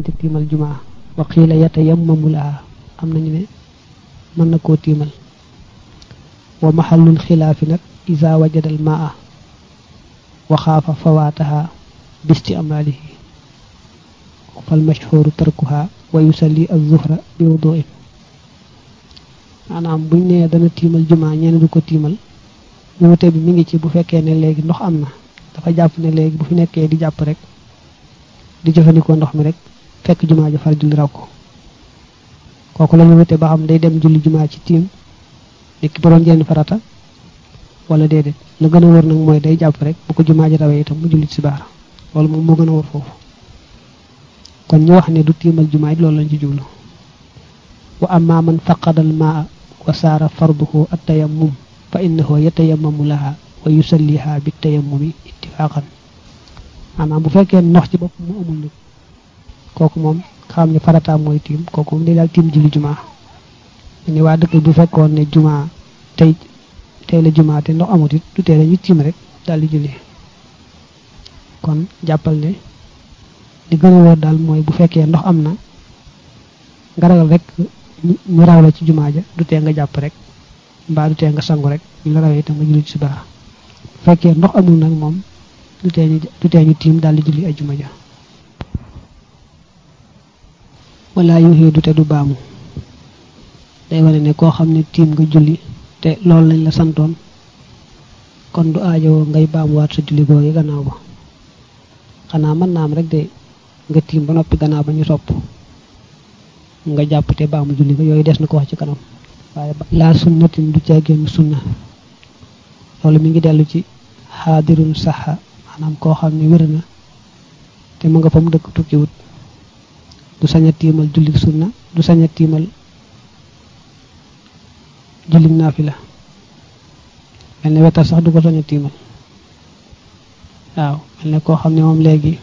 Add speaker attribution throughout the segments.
Speaker 1: ci tiimal jumaa wa qiila yatayammamu laha am nañu ne mën na koo tiimal wa maxallul xilaafi nag isa wajadal maa wa xaafa fawaataha bisti amalihi fal mashhuru tarkuha wa yusalli az-zuhra bi wudu'in maanaam buñ nee dana tiimal jumaa ñenn du ko tiimal wuute bi mi ngi ci bu fekkee ne léegi ndox am na dafa jàpp ne léegi bu fi nekkee di jàpp rek di jëfandikoo ndox mi rek fekk jumaa ja far julli raw ko kooku la ñu wute ba xam day dem julli jumaa ci tiim niki bu doon jenn farata wala déedéet la gën a wër nag mooy day jàpp rek bu ko jumaa ji rawee itam mu julli ci baara loolu moom moo gën a wër foofu kon ñu wax ne du tiimal jumaa ji loolu lañ ci jublu wa amma man faqadal maa wa saara farduhu at-tayammum fa innahu yatayammamu laha wa yusalliha bi tayammumi ittifaqan maanaam bu fekkee ndox ci bopp mu amul nag kooku moom xam ne farataam mooy tiim kooku moom day daal tiim julli jumaa ni waa dëkk bu fekkoon ne jumaa tey tey la jumaa te ndox amut it du tee ñu tiim rek daal di julli kon jàppal ne li gën a wóor daal mooy bu fekkee ndox am na nga ragal rek ñu raw la ci jumaa ja du tee nga jàpp rek mbaa du tee nga sangu rek ñu la rawee itam nga julli ci baax bu fekkee ndox amul nag moom du tee ñu du tee ñu tiim daal di julli ay juma ja wala yu xiidu te du baamu day wane ne koo xam ne tiim nga julli te loolu lañ la santoon kon du aajowoo ngay baamuwaat sa julli googu gannaaw ba xanaa mën naa am rek de nga tiim ba noppi gannaaw ba ñu sopp nga jàpp te baamu julli ga yooyu des na ko wax ci kanam waaye laa sunnatin du caa génn sunna loolu mi ngi dellu ci xaadirun saxa maanaam koo xam ne wér na te mu nga fa mu dëkk tukkiwut du sañ a tiimal julli sunna du sañ a tiimal julli naafila mel ne wetar sax du ko sañ a tiimal waaw mel ne koo xam ne moom léegi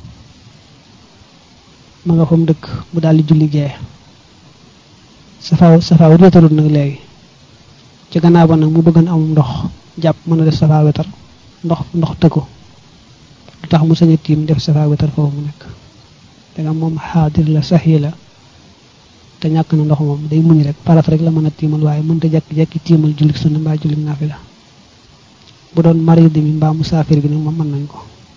Speaker 1: ma nga fa mu dëkk mu daal di julli gee safaaw safaaw wetarut nag léegi ci gannaaw ba nag mu bëgg na amum ndox jàpp mën a def safaa wetar ndox ndox tëkku lu tax mu sañ a tiim def safaa wetar foofu mu nekk danga moom xaadir la saxi la te ñàkk na ndox moom day muñ rek parat rek la mën a tiimal waaye mënta jekki-jekki tiimal julli sunna mbaa julli naafila bu doon marid mi mbaa musaafir bi nag moom mën nañ ko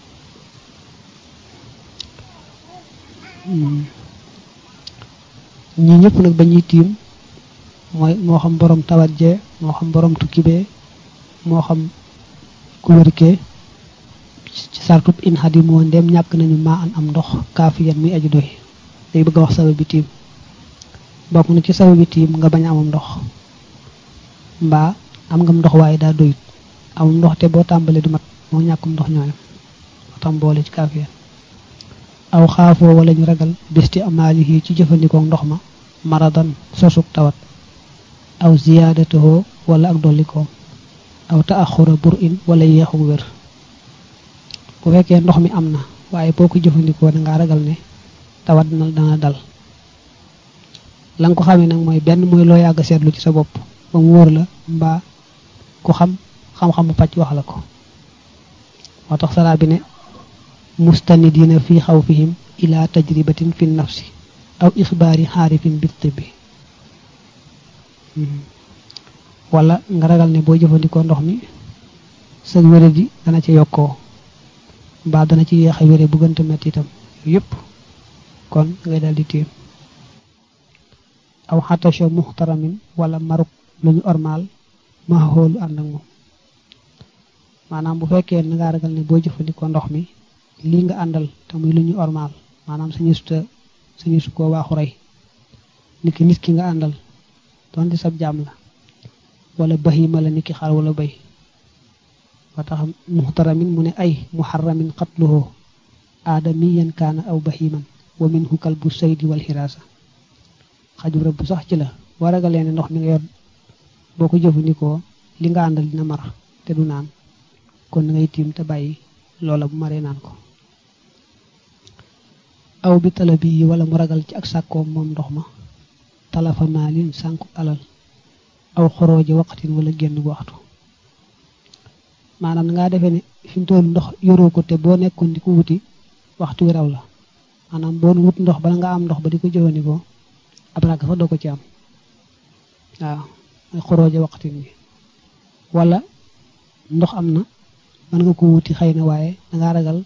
Speaker 1: ñi ñëpp nag ba ñuy tiim mooy moo xam borom tawat jee moo xam borom tukki bee moo xam ku wérkee ci sartub in xadim moo ndem ñàkk nañu maa an am ndox kaafiyan muy aji doy day bëgg a wax sabab bi tiim bokk na ci sabab bi tiim nga bañ a amam ndox mbaa am ngam ndox waaye daa doyut amam ndox te boo tàmbalee du mat moo ñàkkum ndox ñooyam moo tam boole ci kaafiyan aw xaafoo wala ñu ragal bisti amaalihi ci jëfandikoo ndox ma maradan sosuk tawat aw ziyaadatoo wala ak dollikoom aw taaxura bur in wala yeexu wér bu fekkee ndox mi am na waaye boo ko jëfandikoo da ngaa ragal ne tawat na dana dal la nga ko xamee nag mooy benn mooy loo yàgg seetlu ci sa bopp ba mu wóor la mbaa ku xam xam-xamu pàcc wax la ko moo tax salaa bi ne mustanidina fi xawfihim ila tajribatin fi nafsi aw ixbaari xaarifin bi tibbi wala nga ragal ne boo jëfandikoo ndox mi sa wére ji dana ci yokkoo mbaa dana ci yeex a wére bu gënta metti itam yépp kon ngay dal di tiim aw xatasha muxtaramin wala maruk lu ñu ormaal ma xoolu ànd ak moom maanaam bu fekkee na ngaa ragal ne boo jëfandikoo ndox mi lii nga àndal te muy lu ñu ormaal maanaam sañu suta sañu su koo waaxu rey niki nit ki nga àndal doonte sab jaam la wala bahima la niki xar wala bay wa tax muxtaramin mu ne ay muharramin qatluhu aadamiyan kaana aw bahiman wa minhu kalbu saydi wal xiraasa xaju rëbb sax ci la boo ragalee ne ndox mi nga yor boo ko jëfandikoo li nga àndal dina mar te du naan kon na ngay tiim te bàyyi loola bu maree naan ko aw bi tala bi wala mu ragal ci ak sàkkoom moom ndox ma talafa maalin sànku alal aw xorooji waqtin wala génn waxtu maanaam ngaa defee ne fi mu toll ndox yoroo ko te boo nekkoon di ko wuti waxtu wi raw la maanaam boo wut ndox bala nga am ndox ba di ko jëfandikoo ab ràkk sax doo ko ci am waaw ay xorooje waxtin bi wala ndox am na mën nga ko wuti xëy na waaye dangaa ragal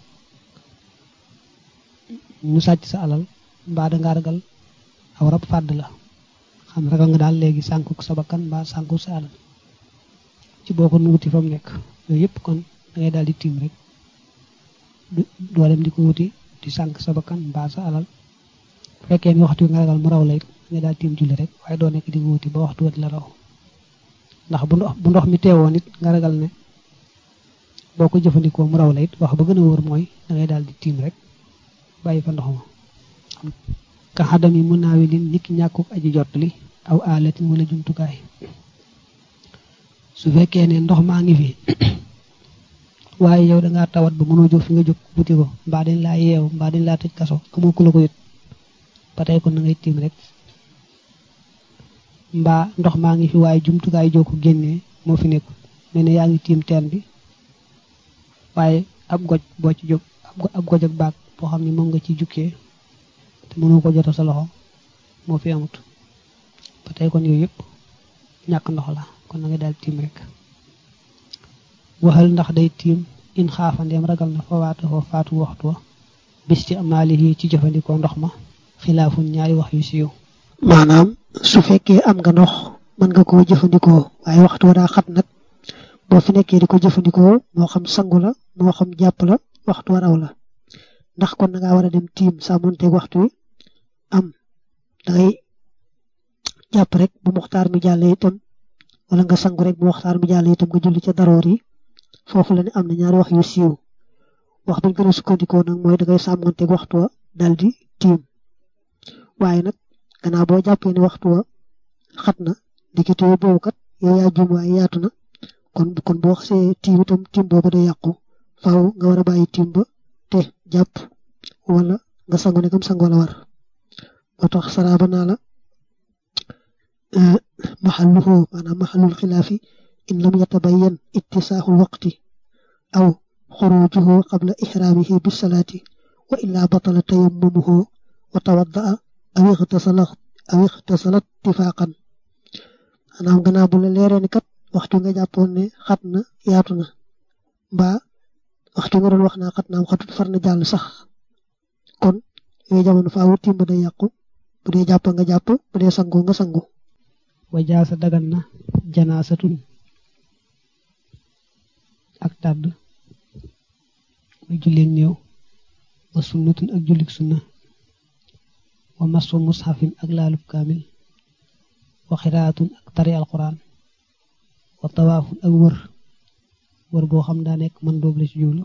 Speaker 1: ñu sàcc sa alal mbaa dangaa ragal aw rab fàdd la xam ragal nga daal léegi sànku sa bakkan mbaa sànku sa alal ci boo ko wuti fa mu nekk yooyu yëpp kon da ngay daal di tiim rek doo dem di ko wuti di sànk sa bakkan mbaa sa alal bu fekkee ni waxtu nga ragal mu raw la it nga daal tiim julli rek waaye doo nekk di ko wuti ba waxtu wet la raw ndax bu ndox bu ndox mi teewoon it nga ragal ne boo ko jëfandikoo mu raw la it wax ba gën a wóor mooy da ngay daal di tiim rek bàyyi fa ndox ma ka xadam yi mun naawi lin nit ki ñàkkuk aji jot li aw aalatin wala jumtukaay su fekkee ne ndox maa ngi fi waaye yow dangaa tawat ba mënoo jóg fi nga jóg wuti ko mbaa dañ laa yeew mbaa dañ laa tëj kaso amoo ku la ko yët ba tey kon na ngay tiim rek mbaa ndox maa ngi fi waaye jumtukaay joo ko génnee moo fi nekkul mel ne yaa ngi tiim teen bi waaye ab goj boo ci jóg ab goj ak baag boo xam ne moom nga ci jukkee te mënoo ko joto sa loxo moo fi amut ba tey kon yooyu yëpp ñàkk ndox la kon na nga daal tiim rek waxal ndax day tiim in xaafandeem ragal na fa waatu fa faatu waxtu wa bis ci amaalihi ci jëfandikoo ndox ma xilaafun ñaari wax yu siiw
Speaker 2: maanaam su fekkee am nga ndox mën nga koo jëfandikoo waaye waxtu wa daa xat nag boo fi nekkee di ko jëfandikoo moo xam sangu la moo xam jàpp la waxtu wa raw la ndax kon nga war a dem tiim sàmmonteeg waxtu wi am dangay jàpp rek bu muxtaar mi jàllee itam wala nga sangu rek bu muxtaar mi jàllee itam nga julli ca daroor yi foofu la ne am na ñaari wax yu siiw wax bañ gën a sukkandikoo nag mooy dangay sàmmonteeg waxtu wa dal di tiim waaye nag gannaaw boo jàppee ni waxtu wa xat na diggante boobu kat yow yaa jum waaye yaatu na kon kon boo xasee tiim itam tiim boobu day yàqu faaw nga war a bàyyi tiim ba te jàpp wala nga sangu ne kam sangu la war moo tax saraaba naa la maxalluhu maanaam maxallul xilaafi in lam yatabayyan ittisaaxul waqti aw xurujuhu qabla ixraamihi bisalaati wa illaa batala tayammumuhu wa tawaddaa aw ixtasala aw ixtasala ittifaaqan maanaam gannaaw bu la leeree ni kat waxtu nga jàppoon ne xat na yaatu na mbaa waxtu nga doon wax naa xat naam xatut far na jàll sax kon yooyu jamono faawu tiim ba day yàqu bu dee jàpp nga jàpp bu dee sangu nga sangu
Speaker 1: wa jaasa dagan na janaasatun ak tàdd muy julleeg néew wa sunnatun ak jullik sunna wa masu mushafin ak laalub kaamil wa xiraatun ak tari alquran wa tawaafun ak wër wër boo xam daa nekk man doob la ci jublu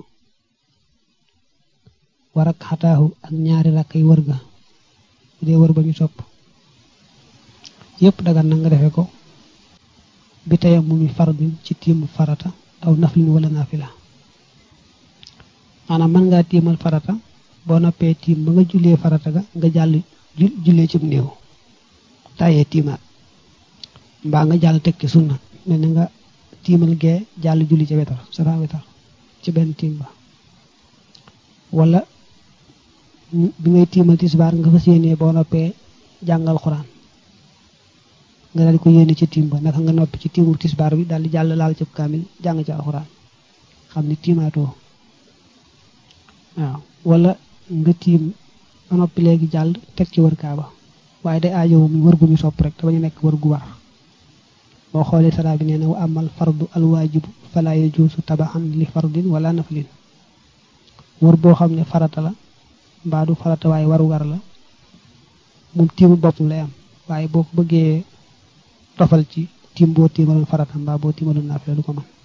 Speaker 1: war ak xataahu ak ñaari rakkay wër ga bu dee wër ba ñu sopp yépp dagan na nga defe ko bi tayam mu mi fardin ci tiimu farata aw naflin wala naafila maanaam mën ngaa tiimal farata boo noppee tiim ba nga jullee farata ga nga jàll jullee cib néew tàyyee tiimaat mbaa nga jàll teg ci sunna mel na nga tiimal gee jàll julli ca wetar safa wetar ci benn tiim ba wala bi ngay tiimal tisbaar nga fas yéenee boo noppee jàngal xuraan nga daal di ko yéene ci tiim ba naka nga noppi ci tiimu tisbaar bi daal di jàll laal cëb kaamil jàng ci alxuraan xam ni tiimaatoo waaw wala nga tiim ba noppi léegi jàll teg ci wër kaaba waaye day aajowu mi wër gu ñu sopp rek te bañu nekk wër gu war boo xoolee saraa bi nee na wa amal fardu alwaajibu fala yajuusu tabaxan li fardin wala naflin wër boo xam ne farata la mbaa du farata waaye warugar la moom tiimu boppam lay am waaye boo ko bëggee tofal ci tiim boo tiimaloon farata mbaa boo tiimaloon naafila du ko mën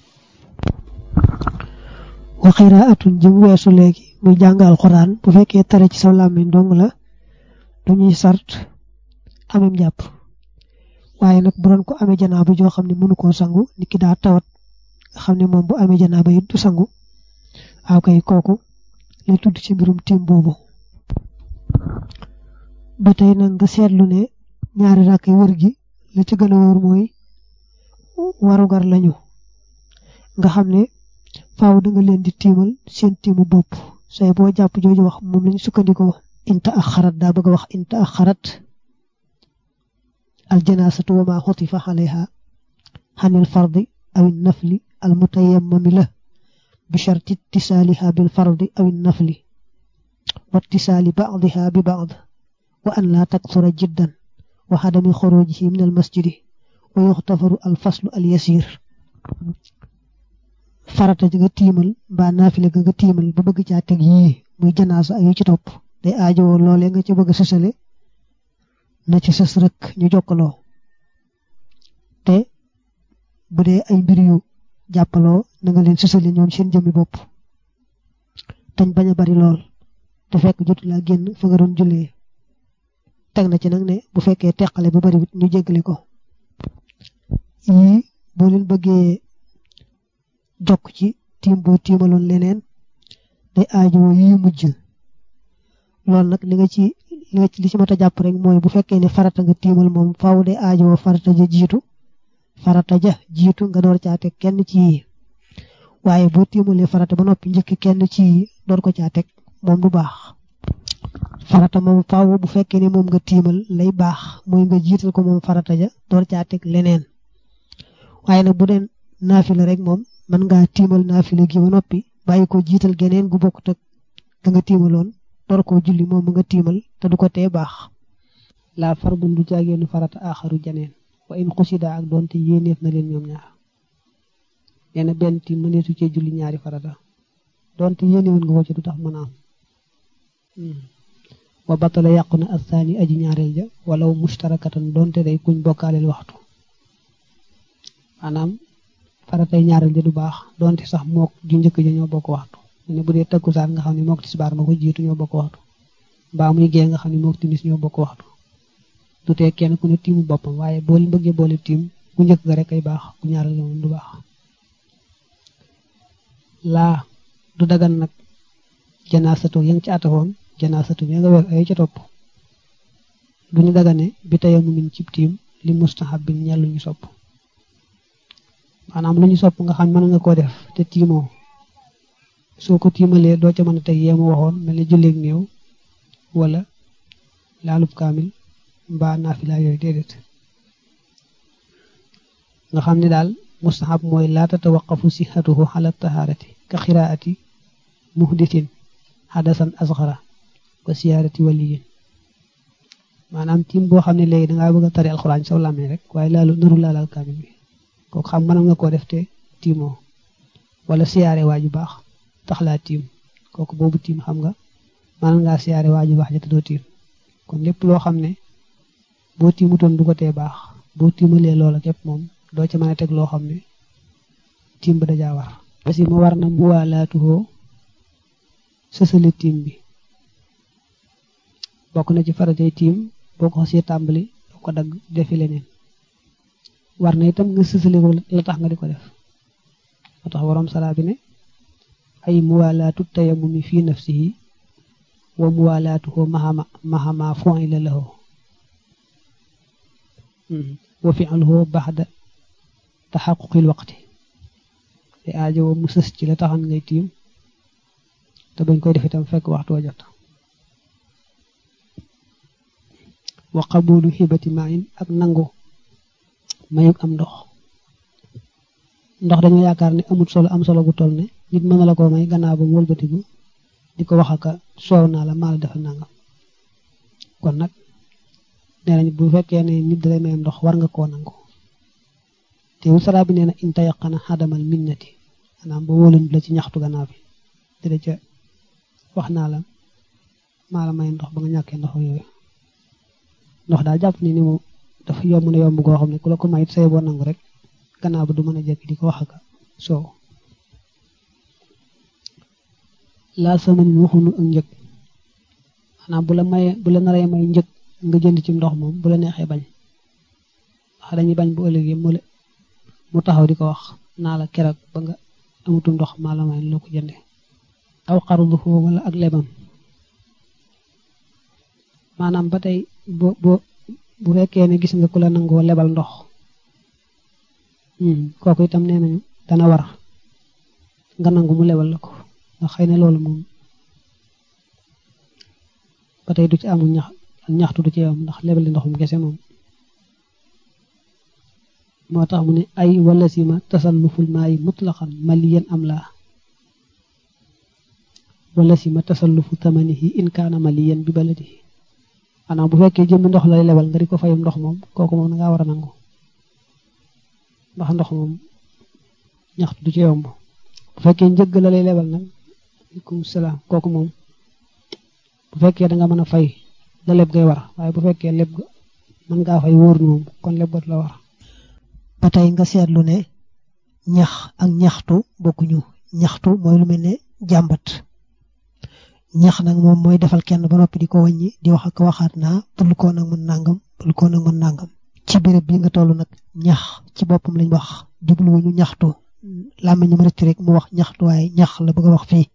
Speaker 2: wa xiraatun jëm weesu léegi muy jàng alxuraan bu fekkee tare ci sa làmmiñ dong la duñuy sart amem jàpp waaye nag bu doon ko amee janaaba joo xam ne mënu koo sangu nit ki daa tawat nga xam ne moom bu amee janaaba it du sangu waaw kay kooku li tudd ci mbirum tiim boobu ba tey nag nga seetlu ne ñaari rakk yi wër gi li ci gën a wóor mooy warugar lañu nga xam ne faaw da nga leen di tiimal seen tiimu bopp say boo jàpp jooju wax moom lañu sukkandikoo inta axarat daa bëgg a wax inta axarat aljanaasatu wa ma xutifa alayha xanil fardi aw nafli al mutayammami la bi sharti ittisaaliha bil fardi aw nafli wa ittisaali ba'diha bi ba'd wa an laa taksura jiddan wa xadami xurujihi min al masjidi wa yuxtafaru al faslu al yasir farata ji nga tiimal mbaa naafile ga nga tiimal ba bëgg caa teg yii muy janaasa ak yu ci topp day aajowoo loolee nga ci bëgg a sësale na ci sës rek ñu jokkaloo te bu dee ay mbir yu jàppaloo na nga leen sësale ñoom seen jëmmi bopp tañ bañ a bari lool te fekk jotu laa génn fa nga doon jullee teg na ci nag ne bu fekkee teqale ba bari wut ñu jéggale ko yii boo leen bëggee jokk ci tiim boo tiimaloon leneen day aajowoo yi mujj loolu nag li nga ci li nga ci li ci mat a jàpp rek mooy bu fekkee ne farata nga tiimal moom faaw day aajowoo farata ja jiitu farata ja jiitu nga door caa teg kenn ci yi waaye boo tiimalee farata ba noppi njëkk kenn ci yi door ko caa teg moom du baax farata moom faaw bu fekkee ne moom nga tiimal lay baax mooy nga jiital ko moom farata ja door caa teg leneen waaye nag bu dee naafila rek moom mën ngaa tiimal naafila gi ba noppi bàyyi ko jiital geneen gu bokkut ak ka nga tiimaloon door koo julli moom mu nga tiimal te du ko tee baax
Speaker 1: laa fardun du jaageenu farata aaxaru janeen wa in xusida ak doonte yéeneef na leen ñoom ñaar nee na benn tiim mëneesu cee julli ñaari farata doonte yéenewoon nga ko ci du tax mën a am wa batala yàqu na asaani aji ñaareel ja walaw mustarakatan doonte day kuñ bokkaaleel waxtu maanaam faratay ñaareel ja du baax doonte sax mook ju njëkk ja ñoo bokk waxtu ne bu dee takkusaan nga xam ne mook tisbaar ma ko jiitu ñoo bokk waxtu mbaa muy gee nga xam ne mook timis ñoo bokk waxtu du tee kenn ku ne tiimu boppam waaye boo leen bëggee boole tiim bu njëkk ga rek ay baax bu ñaareel ja moom du baax laa du dagan nag janaasatu ya nga ci atafoon janaasatu ya nga weer ay ca topp duñu dagane bi tayamu min cib tiim li mustahab bin ñel lu ñu sopp maanaam lu ñu sopp nga xam mën nga koo def te tiimoo soo ko tiimalee doo ca mën a teg yeemu waxoon mel ni julleeg néew wala laalub kaamil mbaa naafila yooyu déedéet nga xam ne daal mustahab mooy laa tatawaqafu sihatuhu ala taharati ka xiraati muhdisin hadasan asxara wa siyaarati waliyin maanaam tiim boo xam ne léegi dangaa bëgg a tari alxuraan saw làmmee rek waaye laalu naru laalal kaamil bi kooku xam mën nga koo def te tiimoo wala siyaare waaju baax tax laa tiim kooku boobu tiim xam nga mën ngaa siyaare waaju baax ja te doo tiim kon lépp loo xam ne boo tiimutoon du ko tee baax boo tiimalee loola képp moom doo ca mën a teg loo xam ne tiim ba dajaa war aussi ma war na mu waalaatuhoo sësale tiim bi bokk na ci faratay tiim boo ko xasee tàmbali doo ko dagg defi leneen war na itam nga sësale ko la tax nga di ko def moo tax waroom salaa bi ne ay muwaalaatu tayamumi fi nafsihi wa muwaalaatuhu mahama mahama fu'ila lahu wa fi'luhu ba'da taxaquqil waqti te aajo mu sës ci la taxan ngay tiim te bañ koy def itam fekk waxtu wa jot wa qabulu xibati ma'in ak nangu mayug am ndox ndox dañoo yaakaar ne amut solo am solo bu toll ne nit mën na la ko may gannaaw ba mu wëlbatiku di ko wax aka soow naa la maa la defal nangam kon nag nee nañ bu fekkee ne nit dalay may ndox war nga koo nangu te wu sara bi nee na in tayaqana xadamal minnati maanaam ba wóolan la ci ñaxtu gannaaw bi dina ca wax naa la maa la may ndox ba nga ñàkkee ndox yooyu ndox daal jàpp ni ni moom dafa yomb na yomb goo xam ne ku la ko may it say boo nangu rek gannaaw ba du mën a jekk di ko wax ak soow laal sama nit waxunu ak njëg maanaam bu la mayee bu la naree may njëg nga jënd ci ndox moom bu la neexee bañ wax dañuy bañ bu ëllëgee mu mu taxaw di ko wax naa la keroog ba nga amutum ndox maa la may loo ko jënde aw xarudu foofu wala ak lebam maanaam ba tey bo bo bu fekkee ne gis nga ku la nangoo lebal ndox kooku itam nee nañu dana war nga nangu mu lebal la ko ndax xëy na loolu moom ba tey du ci amul ñax ak ñaxtu du ci am ndax lebal li ndoxum kese moom moo tax mu ne ay wala sima tasalluful maayi mutlaqan maliyan am laa wala sima tasallufu tamanihi in kaana maliyan bi baladihi maanaam bu fekkee jëmmi ndox lay lebal nga di ko fayum ndox moom kooku moom nga war a nangu ndax ndox moom ñaxtu du ci yomb bu fekkee njëgg la lay lebal nag aleykum salaam kooku moom bu fekkee da nga mën a fay la leb ngay war waaye bu fekkee leb mën ngaa fay wóor moom kon leb la war
Speaker 2: ba tey nga seetlu ne ñax ak ñaxtu bokkuñu ñaxtu mooy lu mel ne jàmbat ñax nag moom mooy defal kenn ba noppi di ko wàññi di wax ak waxaat naa bul koo nag mën nangam bul koo nag mën nangam ci béréb bi nga toll nag ñax ci boppam lañ wax jubluwuñu ñaxtu làmmiñ ma rëcc rek mu wax ñaxtu waaye ñax la bëgg a wax fii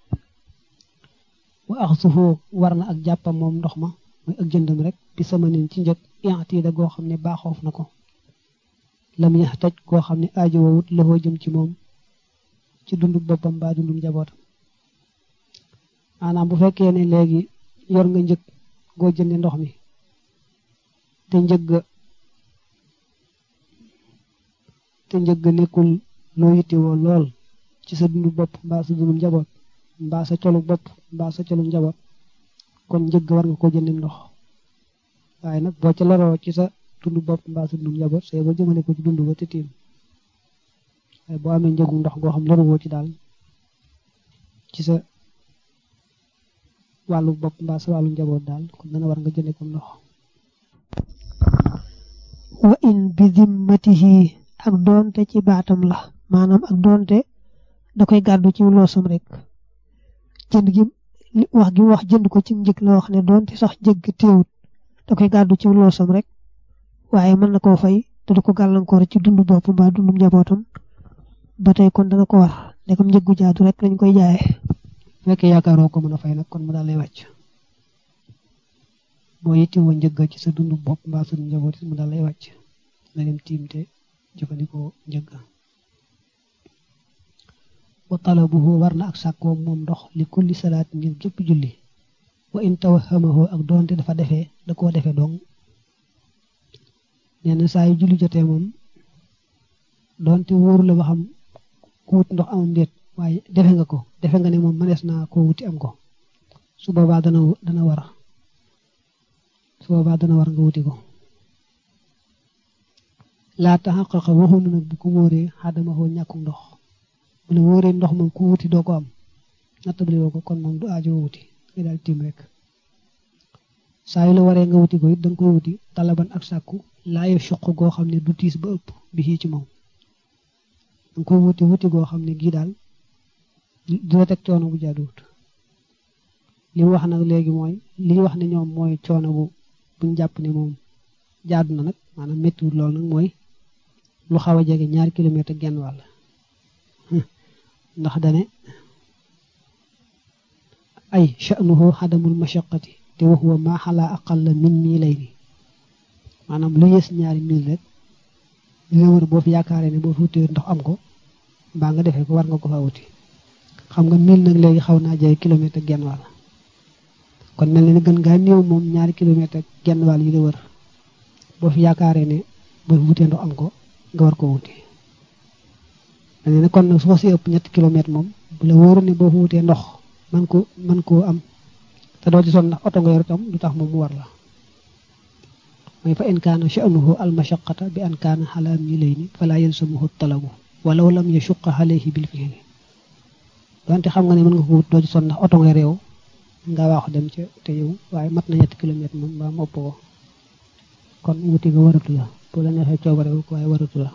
Speaker 1: wa ax sufu war na ak jàppam moom ndox ma mooy ak jëndam rek bi sama nin ci njëg intiida goo xam ne baaxoof na ko lam yax taj goo xam ne aajo wowut lafoo jëm ci moom ci dundu boppam mbaa dundu njabootam maanaam bu fekkee ne léegi yor nga njëg goo jënde ndox mi te njëg te njëg nekkul loo yittewoo lool ci sa dundu bopp mbaa sa dundu njaboot mbaa sa colu bopp mbaa sa colu njaboot kon njëg war nga ko jëndim ndox waaye nag boo ca loroo ci sa dundu bopp mbaa sa dundu njaboot say ba jëmale ko ci dundu ba te tiim waaye boo amee njëgu ndox goo xam loruwoo ci daal ci sa wàllu bopp mbaa sa wàllu njaboot daal kon dana war nga jënde ko ndox
Speaker 2: wa in bi dimmatihi ak doonte ci baatam la maanaam ak doonte da koy gàddu ci loosam rek jënd gi wax gi wax jënd ko ci njëg la wax ne doonte sax jëgg teewut da koy gàddu ci loosam rek waaye mën na koo fay te du ko gàllankoor ci dundu bopp mbaa dundu njabootam ba tey kon dana ko war ndegam njëggu jaadu rek lañ koy jaayee
Speaker 1: fekkee yaakaaroo ko mën a fay nag kon mu daal lay wàcc boo yittewoo njëgg ci sa dundu bopp mbaa sa njaboot mu daal lay wàcc nga dem tiim te jëfandikoo njëgg wa talabuhu war na ak sàkkoo moom ndox li kulli salaat ngir gépp julli wa in tawahamahu ak doonte dafa defee da koo defee dong nee na saa yu julli jotee moom doonte wóoru la ba xam ku wut ndox amam déet waaye defe nga ko defe nga ne moom mënees naa koo wuti am ko su boobaa dana dana war su boobaa dana war nga wuti ko laa taxaqaqa waxunu nag bu ko wóoree xaadama xoo ñàkkum ndox bu la wóoree ndox moom ku wuti doo ko am nattabli woo ko kon moom du aajo wuti nga daal tiim rek saa yu la waree nga wuti ko it danga koy wuti talaban ak sàkku laaye suq goo xam ne du tiis ba ëpp bi ci moom danga koy wuti wuti goo xam ne gii daal du la teg coono bu jaaduwut li mu wax nag léegi mooy li ñu wax ne ñoom mooy coono bu buñ jàpp ne moom jaadu na nag maanaam méttiwut lool nag mooy lu xaw a jege ñaari kilomètre genn wàll ndax dane ay sha'nuhu xadamul mashaqati te wa huwa ma xalaa aqalla min miilayni maanaam lu yées ñaari mil rek li nga wër boo fi yaakaaree ne boo fi wutee ndox am ko mbaa nga defee ko war nga ko fa wuti xam nga mil nag léegi xaw naa jege kilomètre genn wàll kon mel na ni gën ngaa néew moom ñaari kilomètre genn wàll yi la wër boo fi yaakaaree ne boo fi wutee ndox am ko nga war ko wuti mel na ni kon nag su fa si ëpp ñetti kilomètre moom bu la wóoru ne boo fi wutee ndox man ko man koo am te doo ci sonn ndax oto nga yor itam du tax moom mu war la mooy fa in kaana sha'nuhu al mashaqata bi an kaana ala milayni fala yalsamuhu talabu walaw lam yashuqqa alayhi bil fi'li donte xam nga ne mën nga ko wut doo ci sonn ndax oto nga réew nga waaxu dem ca te yow waaye mat na ñetti kilomètre moom mbaa mu ëpp ko kon wuti nga waratu la boo la neexee coobare ko waaye waratu la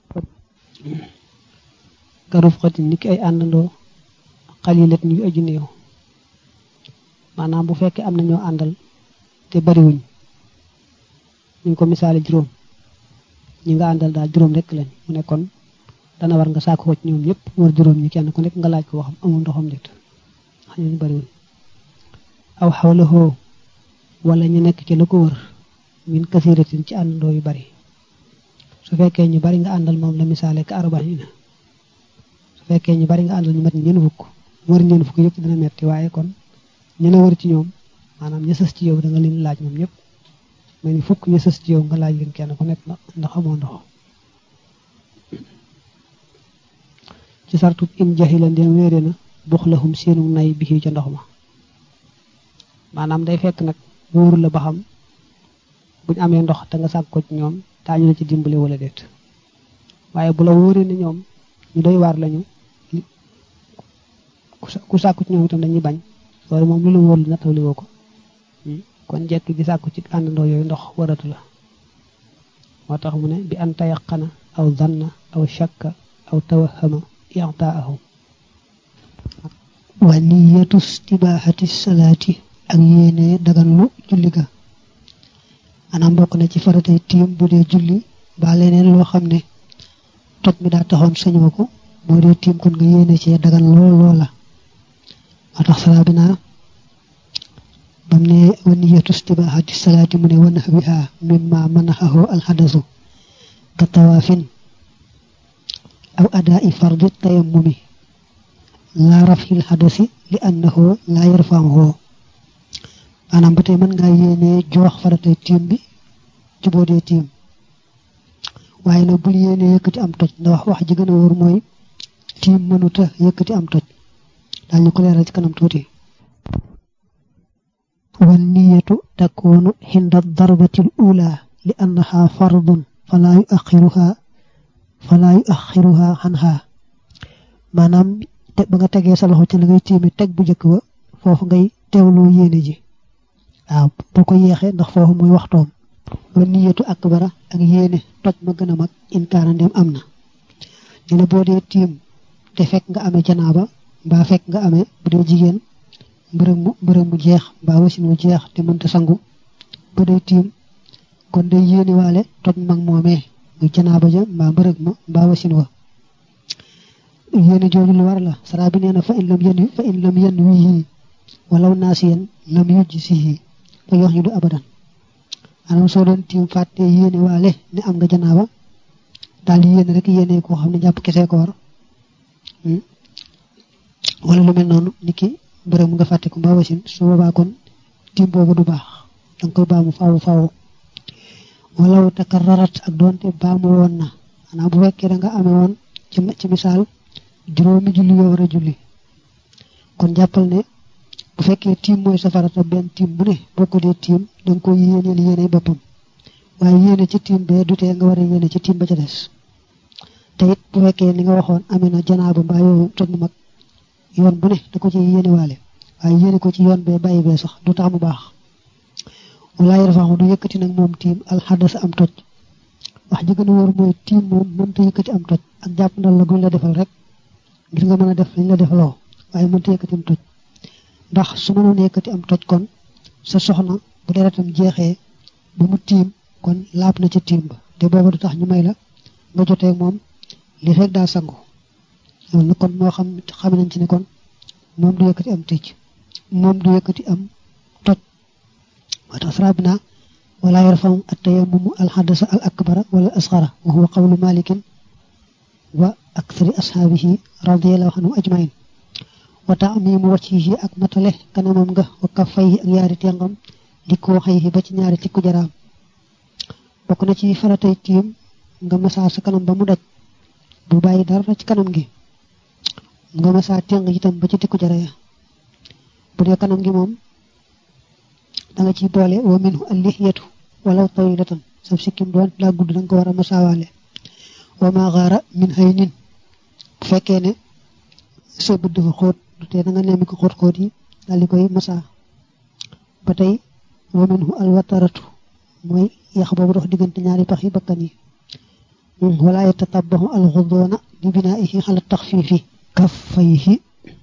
Speaker 1: garuf xatin ni ki ay àndandoo xalilat ñu aju néew maanaam bu fekkee am na ñoo àndal te bariwuñ ñu ngi ko misaale juróom ñi nga àndal daal juróom rek lañ mu ne kon dana war nga saako ko ci ñoom ñëpp war juróom ñi kenn ku nekk nga laaj ko waxam amul ndoxam nit wax ñu bariwuñ aw xawlahoo wala ñu nekk ci la ko wër min kasiratin ci àndandoo yu bari su fekkee ñu bari nga àndal moom la misaale ka arbaina su fekkee ñu bari nga àndal ñu mat ñeen fukk wër ñeen fukk yëpp dina metti waaye kon ñu la wër ci ñoom maanaam ña sës ci yow da nga leen laaj ñoom ñëpp mel ni fukk ña sës ci yow nga laaj leen kenn ku nekk ndax amoo ndox ci sartu in jaxila ndeen wéere na buxlahum seenu nay bi ca ndox ma maanaam day fekk nag wóoru la ba xam buñ amee ndox te nga sàkk ko ci ñoom daañu la ci dimbale wala déet waaye bu la wóoree ne ñoom ñu doy waar lañu ku sàkku ci ñoom itam dañuy bañ loolu moom lu la wóor lu nattawli woo ko kon jekk di sàkku ci àndandoo yooyu ndox waratu la moo tax mu ne bi an tayaqana aw zanna aw shakka aw tawahama i'taahum
Speaker 2: wa niyatu istibahati salaati ak yéene daganlu julli ga anam bokk na ci faratay tiim bu dee julli ba leneen loo xam ne toj mi daa taxoon sañoo ko moo dee tiim kon nga yéene cee dagan lool loola moo tax salaa bi naa bam ne wa niyatu istibahati salaati mu ne wa nahwiha mimma manaxahu alxadasu ka tawaafin aw adaa'i fardi tayammumi laa rafil xadasi li annahu laa yarfaahu maanaam ba tey mën ngaa yéene joox faratay tiim bi juboo dee tiim waaye nag bul yéene yëkkati am toj ndax wax wax ji gën a wóor mooy tiim mënuta yëkkati am toj daal ñu ko leeral ci kanam tuuti wan niyatu takunu xinda darbatil ula li annaha fardun falaa yu axiruha falaa yu axiruha xanha maanaam te ba nga tegee sa loxo ci la ngay tiimi teg bu njëkk ba foofu ngay teewloo yéene ji waaw boo ko yeexee ndax foofu muy waxtoom wa niyatu akbara ak yéene toj ma gën a mag inkaana ndem am na ñu ne boo dee tiim te fekk nga amee janaaba mbaa fekk nga amee bu dee jigéen mbërëg mu mbërëg mu jeex mbaa wasin mu jeex te mënta sangu ba day tiim kon day yéene waale toj mag moomee muy janaaba ja mbaa mbërëg ma mbaa wasin wa yéene jooju lu war la sara bi nee na fa in lam yen fa in lam yen wii walaw naasiyan lam yujj sihi fa yox ñu du abadan maanaam soo doon tiim fàtte yéene waale ne am nga janaaba daal di yéene rek yéene koo xam ne jàpp kese ko war wala lu mel noonu nit ki bërëm nga fàtte ko mbaa wasin su boobaa kon tiim boobu du baax danga koy baamu faaw faaw walaw takarrarat ak doonte baamu woon na maanaam bu fekkee da nga amee woon ci ci misaal juróomi julli yoo war a julli kon jàppal ne bu fekkee tiim mooy safarata benn tiim bu ne boo ko dee tiim da nga koy yéeneel yéene boppam waaye yéene ci tiim bee du tee nga war a yéene ci tiim ba ca des te it bu fekkee ni nga waxoon amee na janaaba mbaa yooyu toj na mag yoon bu ne da ko ci yéene waale waaye yéene ko ci yoon bee bàyyi bee sax du tax mu baax walaay rafaxu du yëkkati nag moom tiim alxadas am toj wax ji gën a wóor mooy tiim moom mënta yëkkati am toj ak jàpp ndal la guñ la defal rek ngir nga mën a def lañ la defaloo waaye mënta yëkkati am toj ndax su mënoon yëkkati am toj kon sa soxna bu deretam jeexee ba mu tiim kon laab na ca tiim ba te booba du tax ñu may la nga jotee moom li fekk daa sangu loolu nag kon moo xam xam nañ ci ne kon moom du yëkkati am tëj moom du yëkkati am toj moo tax sara bi naa wala yarfam attayammumu alxadasa al akbara wala asxara wa huwa qawlu malikin wa akthari ashaabihi radiallahu anhum ajmain wa taamimu wajhihi ak matale kanamam nga wa kaffayhi ak yaari tengam di ko xëy ba ci ñaari tikku jaraam bokk na ci faratay tiim nga masaa sa kanam ba mu daj bu bàyyi dara ci kanam gi nga masaa teng itam ba ci tikku jara ya bu dee kanam gi moom da nga ciy boole wa minhu allihiyatu walaw tawilatan sab sikkim doon laa gudd da nga ko war a masaawaale wa ma xaara min hay nin bu fekkee ne sa bët dafa xóot du tee da nga nemmi ko xóot xóot yi daal di koy masaa ba tey wa minhu alwataratu mooy yax boobu dox diggante ñaari pax yi bakkan yi wala yatatabahu alxudoona di binaihi xala taxfiifi kaffayhi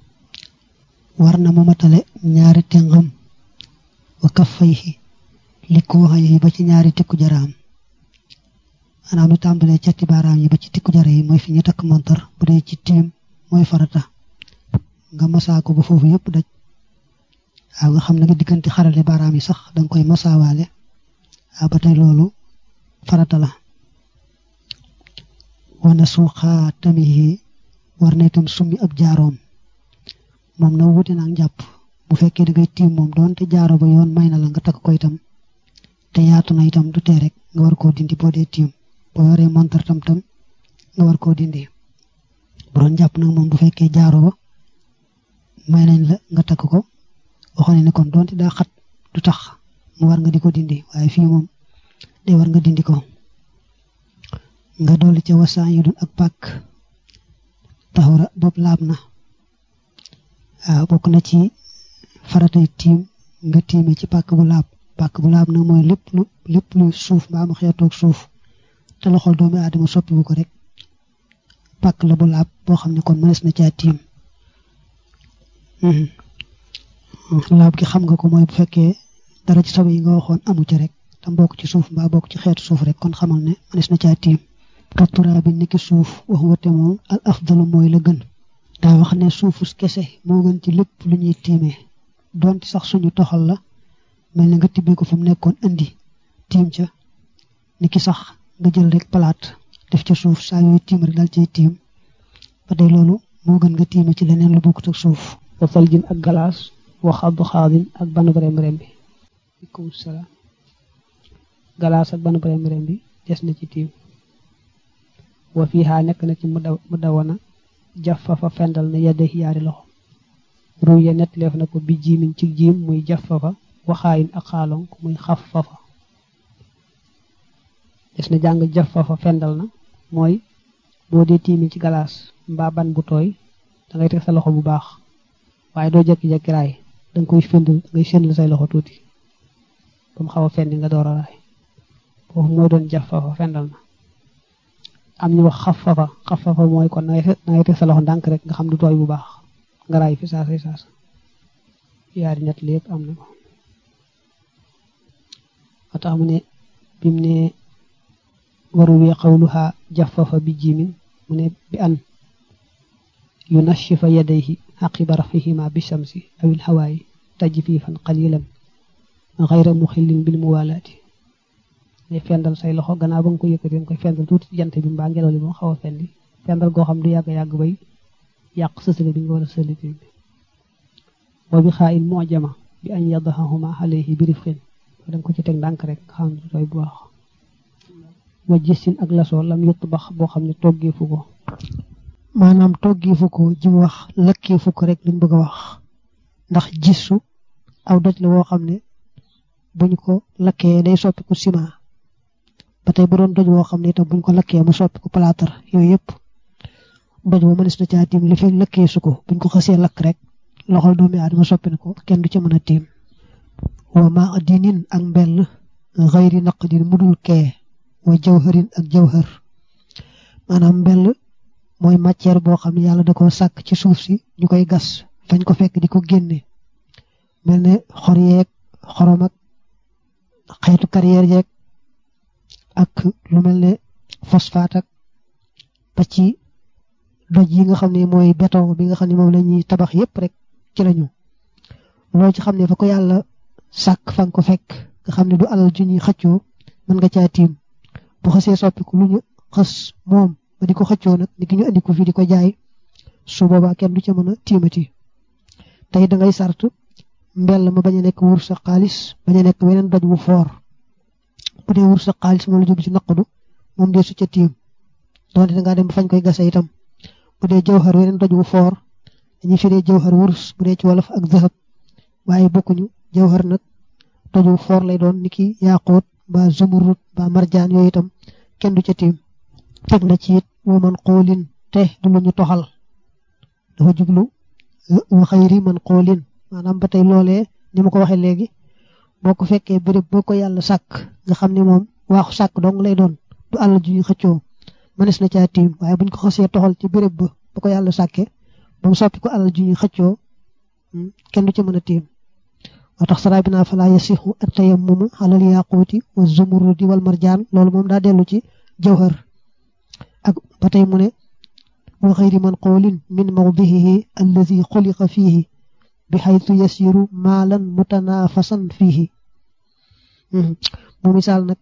Speaker 2: war na mu matale ñaari tengam wa kaffayhi li ko waxee ba ci ñaari tikku jaraam maanaam lu tàmbalee cati baaraam yi ba ci tikku jara yi mooy fi ñu takk montar bu dee ci tiim mooy farata nga masaa ko ba foofu yëpp daj waaw nga xam ne nga diggante xarale baaraam yi sax danga koy masaawaale waaw ba tey loolu farata la wana suuxaa tamihi war na itam summi ab jaaroom moom na wuute naa njàpp bu fekkee da ngay tiim moom doonte jaaro ba yoon may na la nga takk ko itam te yaatu na itam du tee rek nga war koo dindi boo dee tiim boo yoree montar tam tam nga war koo dindi bu doon jàpp nag moom bu fekkee jaaro ba may nañ la nga takk ko waxoon ne kon doonte daa xat du tax mu war nga di ko dindi waaye fii moom day war nga dindi ko nga dolli ca wasaan yu dul ak pàkk taxura boobu laab na waaw bokk na ci faratay tiim nga tiime ci pàkk bu laab pàkk bu laab nag mooy lépp lu lépp lu suuf mbaa mu xeetoog suuf te loxol doomi aadama soppiwu ko rek pàkk la bu laab boo xam ne kon mënees na caa tiim laab gi xam nga ko mooy bu fekkee dara ci sobe yi nga waxoon amu ci rek tam bokk ci suuf mbaa bokk ci xeetu suuf rek kon xamal ne mënees na caa tiim kattura bi niki suuf wax wate moom al afdalu mooy la gën daa wax ne suufus kese moo gën ci lépp lu ñuy tiimee donte sax suñu toxal la mel ne nga tibbee ko fa mu nekkoon indi tiim ca niki sax nga jël rek palaat def ca suuf saa yooyu tiim rek daal cay tiim ba tey loolu moo gën nga tiime ci leneen lu bokkut ak suuf
Speaker 1: wa faljin ak galaas wa xaddu xaadin ak banu rem rem bi aleykum salaam galaas ak banu rem rem bi des na ci tiim wa fiihaa nekk na ci mu dawana jaffafa fendal na yedda yaari loxo ruy ya nettaleef na ko bi jiimiñ ci jiim muy jaffafa waxaayin ak xaalonk muy xaffafa des na jàng jaffafa fendal na mooy boo dee tiimi ci galaas mbaa ban bu tooy da ngay teg sa loxo bu baax waaye doo jekki-jekki raay da nga koy fendal da ngay fendal say loxo tuuti ba mu xaw a fendi nga door a raay foofu mooy doon jaffafa fendal na am ñu wax xafafa xafafa mooy kon na ngay teg sa loxo ndànk rek nga xam du tooy bu baax nga raay fi saasa saasa yaari ñett lépp am na ko moo tax mu ne bi mu ne waru wi xawluha jafafa bi jimin mu ne bi an yu nashifa yadayhi xaqiba rafihima bi shamsi awil hawaayi tajfifan qalilan xayra muxillin bil muwalaati ne fendal say loxo gannaaw ba nga ko yëkkati nga koy fendal tuuti jant bi mbaa ngelaw li moom xaw a fendi fendal goo xam du yàgg yàgg bay yàq sësale bi nga war a sëliti bi wa bi xaa in mojama bi añ yadahahuma alayhi bi rifqin da nga ko ci teg ndànk rek nga xam ne tooy bu baax wa gisin ak lasoo lam yott bax boo xam ne toggeefu ko
Speaker 2: maanaam toggeefu ko ji mu wax lakkeefu ko rek lañ bëgg a wax ndax gisu aw doj la woo xam ne buñ ko lakkee day soppiku ciment ba tey bu doon doj woo xam ne itam buñ ko lakkee mu soppiku plâtre yooyu yëpp doj woo mënees na caa tiim li fekk lakkee su ko buñ ko xasee lakk rek loxol doomi aadama soppi na ko kenn du ci mën a tiim wa ma dinin ak mbell xayri naqdin mudul kee wa jawharin ak jawhar maanaam mbell mooy matière boo xam ne yàlla da ko sàkk ci suuf si ñu koy gas fañ ko fekk di ko génne mel ne xor yeeg xorom ak xeetu carrière yeeg ak lu mel ne phosphate ak ba ci doj yi nga xam ne mooy béton bi nga xam ne moom la ñuy tabax yépp rek ci lañu loo ci xam ne fa ko yàlla sàkk fa nga ko fekk nga xam ne du alal ju ñuy xëccoo mën nga caa tiim bu xasee soppiku lu ñu xës moom ba di ko xëccoo nag ni ki ñu andi ko fii di ko jaay su boobaa kenn du ca mën a tiimati tey da ngay sart mbell ma bañ a nekk wur sa xaalis bañ a nekk weneen doj wu foor bu dee wur sa xaalis moom la jóg ci naqdu moom dee su ca tiim doonte da ngaa dem ba fañ koy gase itam bu dee jawhar weneen doj wu foor dañuy firee jawhar wurus bu dee ci wolof ak zahab waaye bokkuñu jawhar nag doj wu foor lay doon niki yaaquut ba zumurut ba marjaan yooyu itam kenn du ca tiim teg na ci it wa man xoolin te du lu ñu toxal dafa jublu wa xayri man xoolin maanaam ba tey loolee ni ma ko waxee léegi boo ko fekkee béréb boo ko yàlla sàkk nga xam ne moom waaxu sàkk dong lay doon du àll ju ñu xëccoo mënees na caa tiim waaye buñ ko xasee toxal ci béréb ba ba ko yàlla sàkkee ba mu soppi ko àll ju ñu xëccoo kenn du ca mën a tiim moo tax saraa bi naa falaa yasixu at tayammum alal yaquuti wa zumurudi wal marjaan loolu moom daa dellu ci jawhar ak ba tey mu ne wa xayri man qoolin min mawdihihi alladi xuliqa fiihi bi xaytu yasiru maalan mutanafasan fiihi mu misaal nag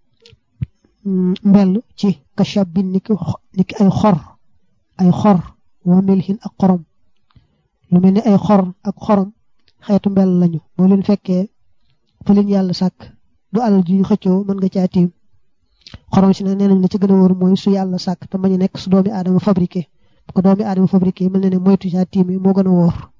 Speaker 2: mbell ci kashabin niki niki ay xor ay xor wa milhin ak xorom lu mel ni ay xor ak xorom xeetu mbel lañu boo leen fekkee fa leen yàlla sàkk du alal ju ñu xëccoo mën nga caa tiim xorom si nag nee nañ la ci gën a wóor mooy su yàlla sàkk te mañu nekk su doomi aadama fabriqué bu ko doomi aadama fabriqué mel na ne moytu caa tiim yi moo gën a wóor